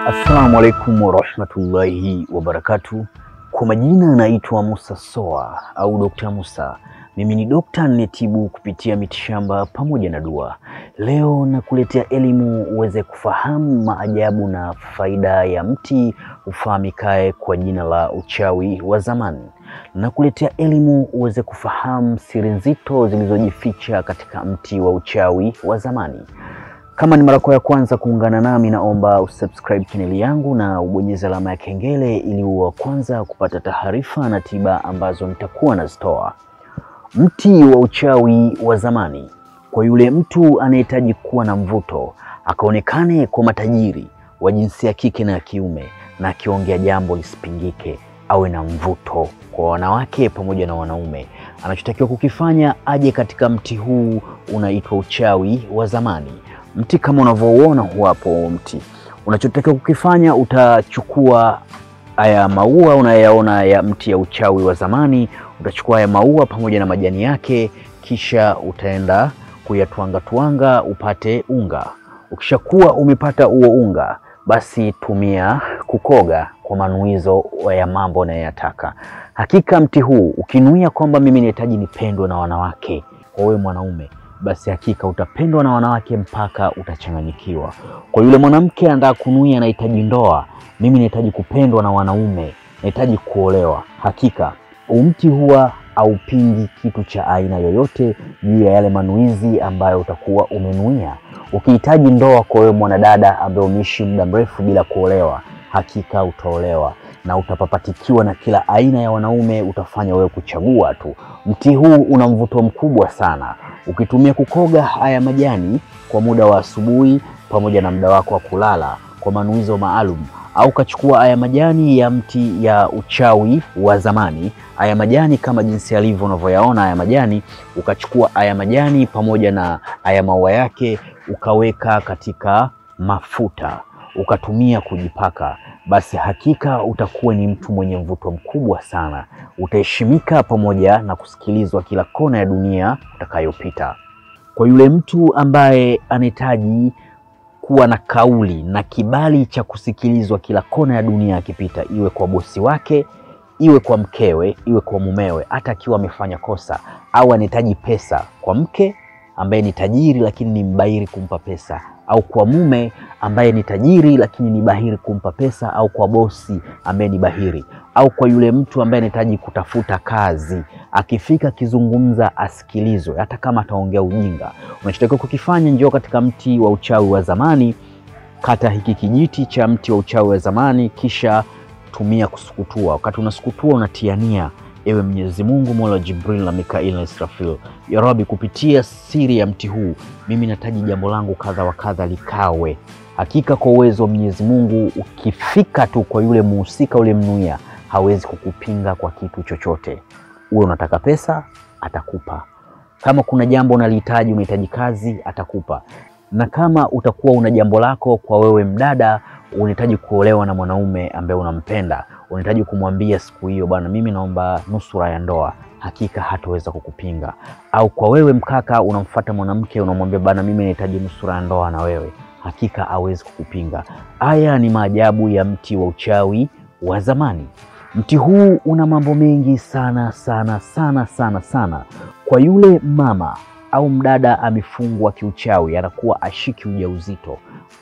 Assalamu alaikum warahmatullahi wabarakatu. Kwa majina naitwa Musa Soa au Dr. Musa. Mimi ni dokta ninetibu kupitia mitishamba pamoja na dua. Leo nakuletea elimu uweze kufahamu maajabu na faida ya mti ufahamikae kwa jina la uchawi wa zamani. Nakuletea elimu uweze kufahamu siri nzito zilizojificha katika mti wa uchawi wa zamani. Kama ni mara yako ya kwanza kuungana nami, naomba usubscribe chaneli yangu na ubonyeze alama ya kengele ili uwe wa kwanza kupata taarifa na tiba ambazo nitakuwa nazitoa. Mti wa uchawi wa zamani, kwa yule mtu anayehitaji kuwa na mvuto, akaonekane kwa matajiri wa jinsia ya kike na ya kiume, na akiongea jambo lisipingike, awe na mvuto kwa wanawake pamoja na wanaume, anachotakiwa kukifanya aje katika mti huu unaitwa uchawi wa zamani. Mti kama unavyouona huwapo mti. Unachotakiwa kukifanya utachukua haya maua unayaona ya mti ya uchawi wa zamani, utachukua haya maua pamoja na majani yake, kisha utaenda kuyatwanga twanga upate unga. Ukishakuwa umepata huo unga, basi tumia kukoga kwa manuizo ya mambo unayoyataka. Hakika mti huu ukinuia kwamba mimi nahitaji nipendwe na wanawake, kwa wewe mwanaume basi hakika utapendwa na wanawake mpaka utachanganyikiwa. Kwa yule mwanamke anataka kunuia, anahitaji ndoa, mimi nahitaji kupendwa na wanaume, nahitaji kuolewa, hakika umti huwa haupingi kitu cha aina yoyote juu ya yale manuizi ambayo utakuwa umenuia. Ukihitaji ndoa kwa wewe mwanadada ambaye umeishi muda mrefu bila kuolewa, hakika utaolewa na utapapatikiwa na kila aina ya wanaume, utafanya wewe kuchagua tu. Mti huu una mvuto mkubwa sana. Ukitumia kukoga haya majani kwa muda wa asubuhi pamoja na muda wako wa kulala kwa manuizo maalum, au ukachukua haya majani ya mti ya uchawi wa zamani, haya majani kama jinsi yalivyo unavyoyaona haya majani, ukachukua haya majani pamoja na haya maua yake ukaweka katika mafuta ukatumia kujipaka, basi hakika utakuwa ni mtu mwenye mvuto mkubwa sana. Utaheshimika pamoja na kusikilizwa kila kona ya dunia utakayopita. Kwa yule mtu ambaye anahitaji kuwa na kauli na kibali cha kusikilizwa kila kona ya dunia akipita, iwe kwa bosi wake, iwe kwa mkewe, iwe kwa mumewe, hata akiwa amefanya kosa, au anahitaji pesa kwa mke ambaye ni tajiri lakini ni mbahiri kumpa pesa, au kwa mume ambaye ni tajiri lakini ni bahiri kumpa pesa, au kwa bosi ambaye ni bahiri, au kwa yule mtu ambaye anahitaji kutafuta kazi, akifika akizungumza asikilizwe, hata kama ataongea ujinga. Unachotakiwa kukifanya, njoo katika mti wa uchawi wa zamani, kata hiki kijiti cha mti wa uchawi wa zamani, kisha tumia kusukutua. Wakati unasukutua unatiania Ewe Mwenyezi Mungu, Mola Jibril na Mikail na Israfil, ya Rabbi, kupitia siri ya mti huu mimi nataji jambo langu kadha wa kadha likawe. Hakika kwa uwezo wa Mwenyezi Mungu, ukifika tu kwa yule muhusika ule mnuia, hawezi kukupinga kwa kitu chochote. Uwe unataka pesa, atakupa. Kama kuna jambo unalihitaji, unahitaji kazi, atakupa. Na kama utakuwa una jambo lako kwa wewe mdada, unahitaji kuolewa na mwanaume ambaye unampenda unahitaji kumwambia siku hiyo, bwana, mimi naomba nusura ya ndoa, hakika hataweza kukupinga. Au kwa wewe mkaka, unamfuata mwanamke unamwambia, bwana, mimi nahitaji nusura ya ndoa na wewe, hakika hawezi kukupinga. Haya ni maajabu ya mti wa uchawi wa zamani. Mti huu una mambo mengi sana sana sana sana sana. Kwa yule mama au mdada amefungwa kiuchawi, anakuwa ashiki ujauzito,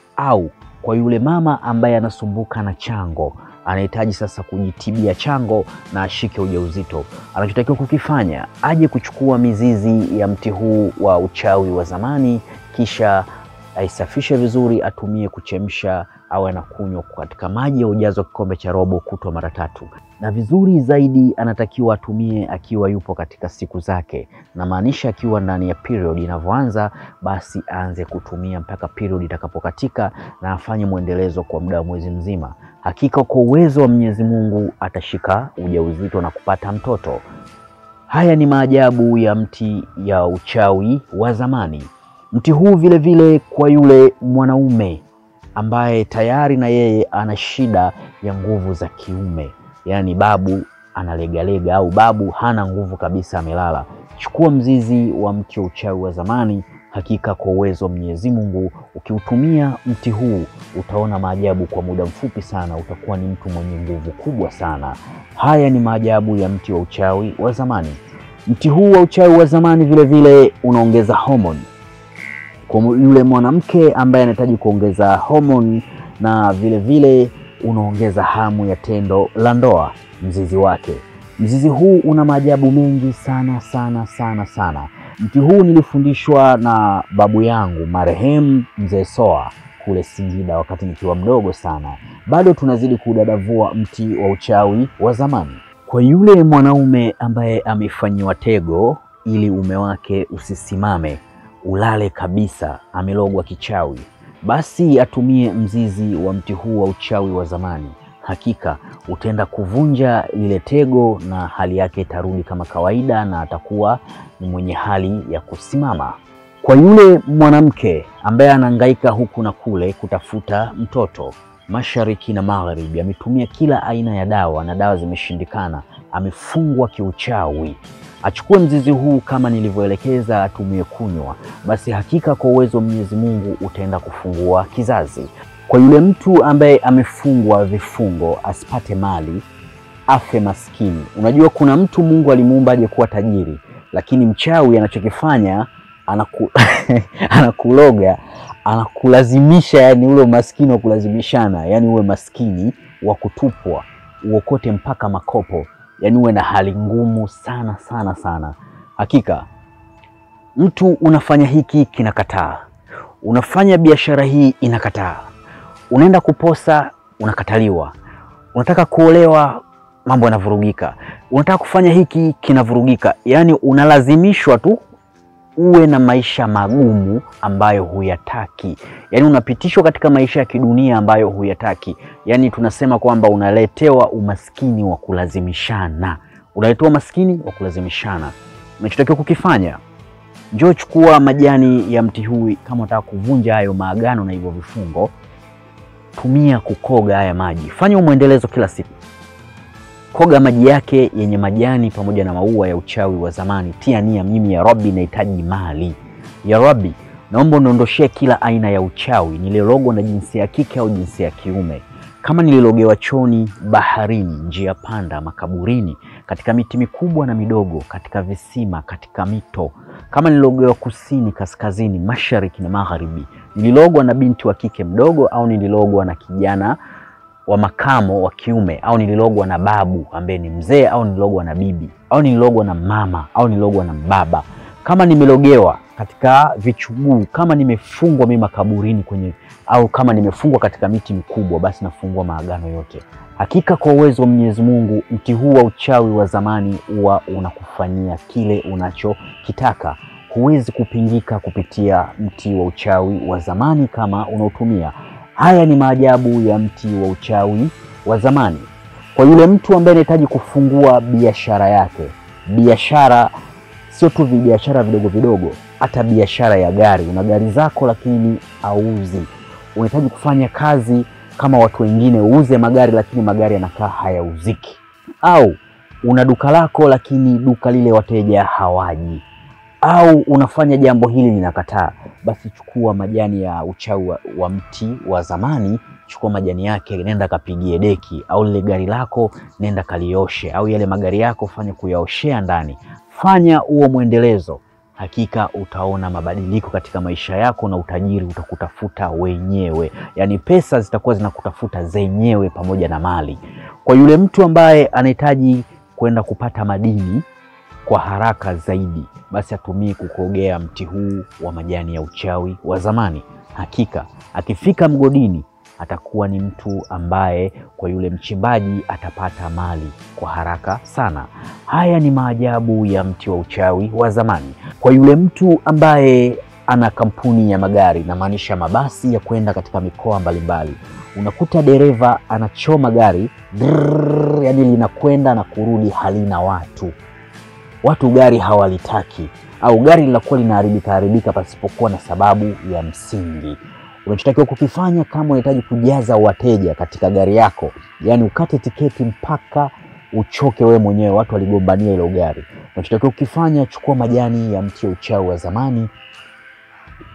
au kwa yule mama ambaye anasumbuka na chango anahitaji sasa kujitibia chango na ashike ujauzito, anachotakiwa kukifanya aje kuchukua mizizi ya mti huu wa uchawi wa zamani, kisha aisafishe vizuri, atumie kuchemsha au anakunywa katika maji ya ujazo wa kikombe cha robo kutwa mara tatu, na vizuri zaidi anatakiwa atumie akiwa yupo katika siku zake, na maanisha akiwa ndani ya period inavyoanza, basi aanze kutumia mpaka period itakapokatika, na afanye mwendelezo kwa muda wa mwezi mzima. Hakika kwa uwezo wa Mwenyezi Mungu atashika ujauzito na kupata mtoto. Haya ni maajabu ya mti ya uchawi wa zamani. Mti huu vile vile kwa yule mwanaume ambaye tayari na yeye ana shida ya nguvu za kiume, yaani babu analegalega au babu hana nguvu kabisa, amelala. Chukua mzizi wa mti wa uchawi wa zamani, Hakika kwa uwezo wa Mwenyezi Mungu, ukiutumia mti huu utaona maajabu kwa muda mfupi sana, utakuwa ni mtu mwenye nguvu kubwa sana. Haya ni maajabu ya mti wa uchawi wa zamani. Mti huu wa uchawi wa zamani vile vile unaongeza homoni kwa yule mwanamke ambaye anahitaji kuongeza homoni, na vile vile unaongeza hamu ya tendo la ndoa. Mzizi wake, mzizi huu una maajabu mengi sana sana sana sana. Mti huu nilifundishwa na babu yangu marehemu mzee Soa kule Singida wakati nikiwa mdogo sana. Bado tunazidi kudadavua mti wa uchawi wa zamani. Kwa yule mwanaume ambaye amefanyiwa tego ili ume wake usisimame, ulale kabisa, amelogwa kichawi, basi atumie mzizi wa mti huu wa uchawi wa zamani. Hakika utaenda kuvunja lile tego na hali yake itarudi kama kawaida, na atakuwa ni mwenye hali ya kusimama. Kwa yule mwanamke ambaye anahangaika huku na kule kutafuta mtoto mashariki na magharibi, ametumia kila aina ya dawa na dawa zimeshindikana, amefungwa kiuchawi, achukue mzizi huu kama nilivyoelekeza, atumie kunywa, basi hakika kwa uwezo wa Mwenyezi Mungu utaenda kufungua kizazi. Kwa yule mtu ambaye amefungwa vifungo, asipate mali, afe maskini. Unajua kuna mtu Mungu alimuumba aje kuwa tajiri, lakini mchawi anachokifanya anaku anakuloga anakulazimisha, yani ule umaskini wa kulazimishana, yani uwe maskini wa kutupwa, uokote mpaka makopo, yani uwe na hali ngumu sana sana sana. Hakika mtu unafanya hiki kinakataa, unafanya biashara hii inakataa, unaenda kuposa unakataliwa, unataka kuolewa mambo yanavurugika, unataka kufanya hiki kinavurugika, yani unalazimishwa tu uwe na maisha magumu ambayo huyataki, yaani unapitishwa katika maisha ya kidunia ambayo huyataki. Yaani tunasema kwamba unaletewa umaskini wa kulazimishana, unaletewa umaskini wa kulazimishana. Unachotakiwa kukifanya, njoo chukua majani ya mti huu, kama unataka kuvunja hayo maagano na hivyo vifungo, tumia kukoga haya maji, fanya umwendelezo kila siku koga maji yake yenye majani pamoja na maua ya uchawi wa zamani. Tia nia, mimi ya Rabbi nahitaji mali. Ya Rabbi, naomba uniondoshee kila aina ya uchawi nililogwa na jinsia ya kike au jinsia ya kiume, kama nililogewa choni, baharini, njia panda, makaburini, katika miti mikubwa na midogo, katika visima, katika mito, kama nililogewa kusini, kaskazini, mashariki na magharibi, nililogwa na binti wa kike mdogo au nililogwa na kijana wa makamo wa kiume au nililogwa na babu ambaye ni mzee au nililogwa na bibi au nililogwa na mama au nililogwa na baba, kama nimelogewa katika vichuguu, kama nimefungwa mimi makaburini kwenye au kama nimefungwa katika miti mikubwa, basi nafungua maagano yote. Hakika kwa uwezo wa Mwenyezi Mungu, mti huu wa uchawi wa zamani huwa unakufanyia kile unachokitaka. Huwezi kupingika kupitia mti wa uchawi wa zamani kama unaotumia Haya ni maajabu ya mti wa uchawi wa zamani. Kwa yule mtu ambaye anahitaji kufungua biashara yake, biashara sio tu biashara vidogo vidogo, hata biashara ya gari. Una gari zako lakini auzi, unahitaji kufanya kazi kama watu wengine, uuze magari lakini magari yanakaa hayauziki, au una duka lako lakini duka lile wateja hawaji au unafanya jambo hili linakataa, basi chukua majani ya uchawi wa, wa mti wa zamani. Chukua majani yake, nenda kapigie deki, au lile gari lako nenda kalioshe, au yale magari yako fanya kuyaoshea ndani, fanya huo mwendelezo. Hakika utaona mabadiliko katika maisha yako na utajiri utakutafuta wenyewe, yaani pesa zitakuwa zinakutafuta zenyewe pamoja na mali. Kwa yule mtu ambaye anahitaji kwenda kupata madini kwa haraka zaidi basi atumie kukogea mti huu wa majani ya uchawi wa zamani. Hakika akifika mgodini atakuwa ni mtu ambaye kwa yule mchimbaji atapata mali kwa haraka sana. Haya ni maajabu ya mti wa uchawi wa zamani. Kwa yule mtu ambaye ana kampuni ya magari, namaanisha mabasi ya kwenda katika mikoa mbalimbali, unakuta dereva anachoma gari drrr, yani linakwenda na kurudi, halina watu watu gari hawalitaki au gari linakuwa linaharibika haribika pasipokuwa na sababu ya msingi. Unachotakiwa kukifanya kama unahitaji kujaza wateja katika gari yako, yaani ukate tiketi mpaka uchoke wewe mwenyewe, watu waligombania hilo gari. Unachotakiwa kukifanya, chukua majani ya mti wa uchawi wa zamani,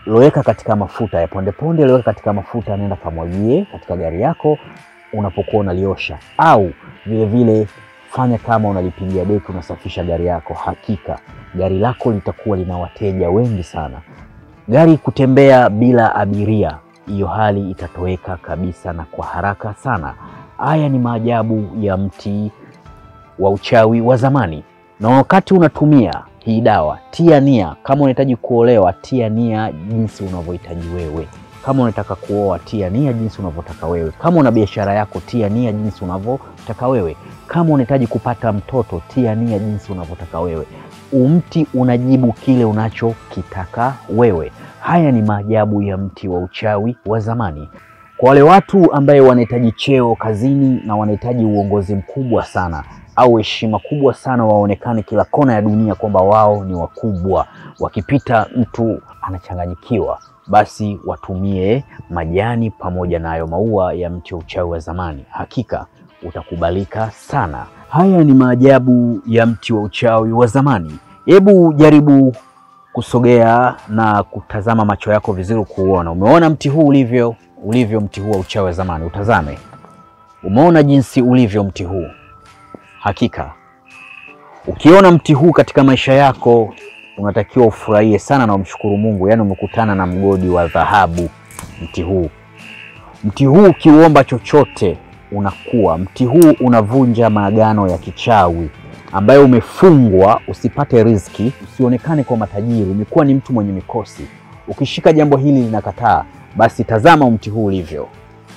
loweka katika mafuta ya pondeponde, loweka katika mafuta, nenda kamwagie katika gari yako unapokuwa unaliosha, au vilevile fanya kama unalipigia deki, unasafisha gari yako. Hakika gari lako litakuwa lina wateja wengi sana. Gari kutembea bila abiria, hiyo hali itatoweka kabisa na kwa haraka sana. Haya ni maajabu ya mti wa uchawi wa zamani. Na wakati unatumia hii dawa, tia nia. Kama unahitaji kuolewa, tia nia jinsi unavyohitaji wewe. Kama unataka kuoa, tia nia jinsi unavyotaka wewe. Kama una biashara yako, tia nia jinsi unavyotaka wewe. Kama unahitaji kupata mtoto, tia nia jinsi unavyotaka wewe. Umti unajibu kile unachokitaka wewe. Haya ni maajabu ya mti wa uchawi wa zamani. Kwa wale watu ambaye wanahitaji cheo kazini na wanahitaji uongozi mkubwa sana au heshima kubwa sana, waonekane kila kona ya dunia kwamba wao ni wakubwa, wakipita mtu anachanganyikiwa, basi watumie majani pamoja na hayo maua ya mti wa uchawi wa zamani. Hakika utakubalika sana. Haya ni maajabu ya mti wa uchawi wa zamani. Hebu jaribu kusogea na kutazama macho yako vizuri kuuona. Umeona mti huu ulivyo ulivyo mti huu wa uchawi wa zamani, utazame. Umeona jinsi ulivyo mti huu. Hakika ukiona mti huu katika maisha yako unatakiwa ufurahie sana na umshukuru Mungu, yaani umekutana na mgodi wa dhahabu. Mti huu mti huu ukiuomba chochote unakuwa. Mti huu unavunja maagano ya kichawi ambayo umefungwa usipate riziki, usionekane kwa matajiri, umekuwa ni mtu mwenye mikosi. Ukishika jambo hili linakataa, basi tazama mti huu ulivyo.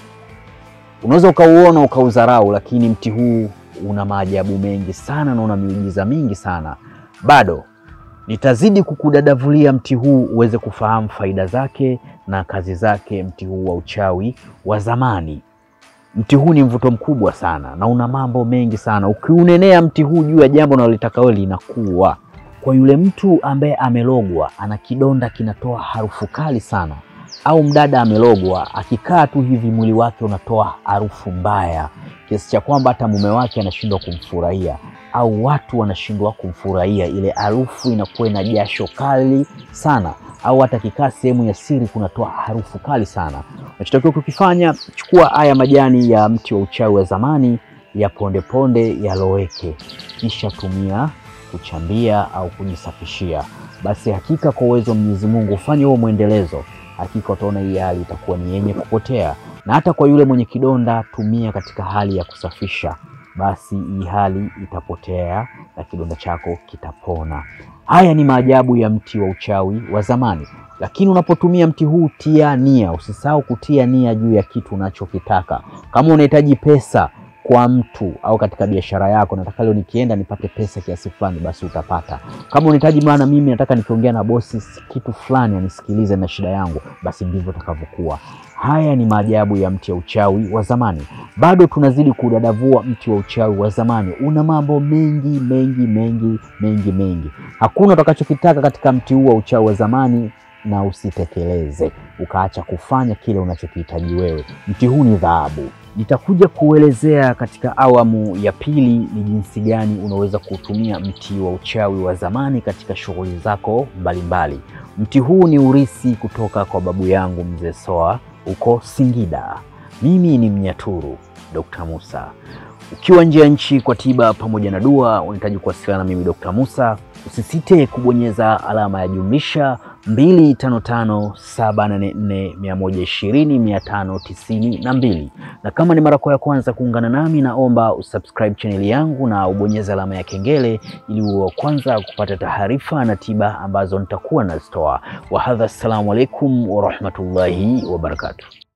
Unaweza ukauona ukaudharau, lakini mti huu una maajabu mengi sana na una miujiza mingi sana. Bado nitazidi kukudadavulia mti huu uweze kufahamu faida zake na kazi zake, mti huu wa uchawi wa zamani. Mti huu ni mvuto mkubwa sana na una mambo mengi sana. Ukiunenea mti huu juu ya jambo unalotaka wewe linakuwa. Kwa yule mtu ambaye amelogwa, ana kidonda kinatoa harufu kali sana, au mdada amelogwa, akikaa tu hivi mwili wake unatoa harufu mbaya kiasi cha kwamba hata mume wake anashindwa kumfurahia, au watu wanashindwa kumfurahia. Ile harufu inakuwa ina jasho kali sana, au hata kikaa sehemu ya siri kunatoa harufu kali sana. Unachotakiwa kukifanya, chukua haya majani ya mti wa uchawi wa zamani ya pondeponde yaloweke, kisha tumia kuchambia au kujisafishia. Basi hakika kwa uwezo wa Mwenyezi Mungu ufanye huo mwendelezo, hakika utaona hii hali itakuwa ni yenye kupotea. Na hata kwa yule mwenye kidonda, tumia katika hali ya kusafisha, basi hii hali itapotea na kidonda chako kitapona. Haya ni maajabu ya mti wa uchawi wa zamani. Lakini unapotumia mti huu, tia nia. Usisahau kutia nia juu ya kitu unachokitaka. Kama unahitaji pesa kwa mtu au katika biashara yako, nataka leo nikienda nipate pesa kiasi fulani, basi utapata. Kama unahitaji, maana mimi nataka nikiongea na bosi kitu fulani anisikilize na shida yangu, basi ndivyo utakavyokuwa. Haya ni maajabu ya mti wa uchawi wa zamani. Bado tunazidi kudadavua mti wa uchawi wa zamani. Una mambo mengi mengi mengi mengi mengi. Hakuna utakachokitaka katika mti huu wa uchawi wa zamani na usitekeleze ukaacha kufanya kile unachokihitaji wewe. Mti huu ni dhahabu. Nitakuja kuelezea katika awamu ya pili ni jinsi gani unaweza kutumia mti wa uchawi wa zamani katika shughuli zako mbalimbali. Mti huu ni urisi kutoka kwa babu yangu mzee Soa huko Singida. Mimi ni Mnyaturu Dr. Musa. Ukiwa nje ya nchi kwa tiba pamoja na dua, unahitaji kuwasiliana na mimi Dr. Musa, usisite kubonyeza alama ya jumlisha 255784120592 na kama ni mara yako ya kwanza kuungana nami, naomba usubscribe chaneli yangu na ubonyeze alama ya kengele ili uwe wa kwanza kupata taarifa na tiba ambazo nitakuwa nazitoa. Wahadha, assalamu alaikum warahmatullahi wabarakatuh.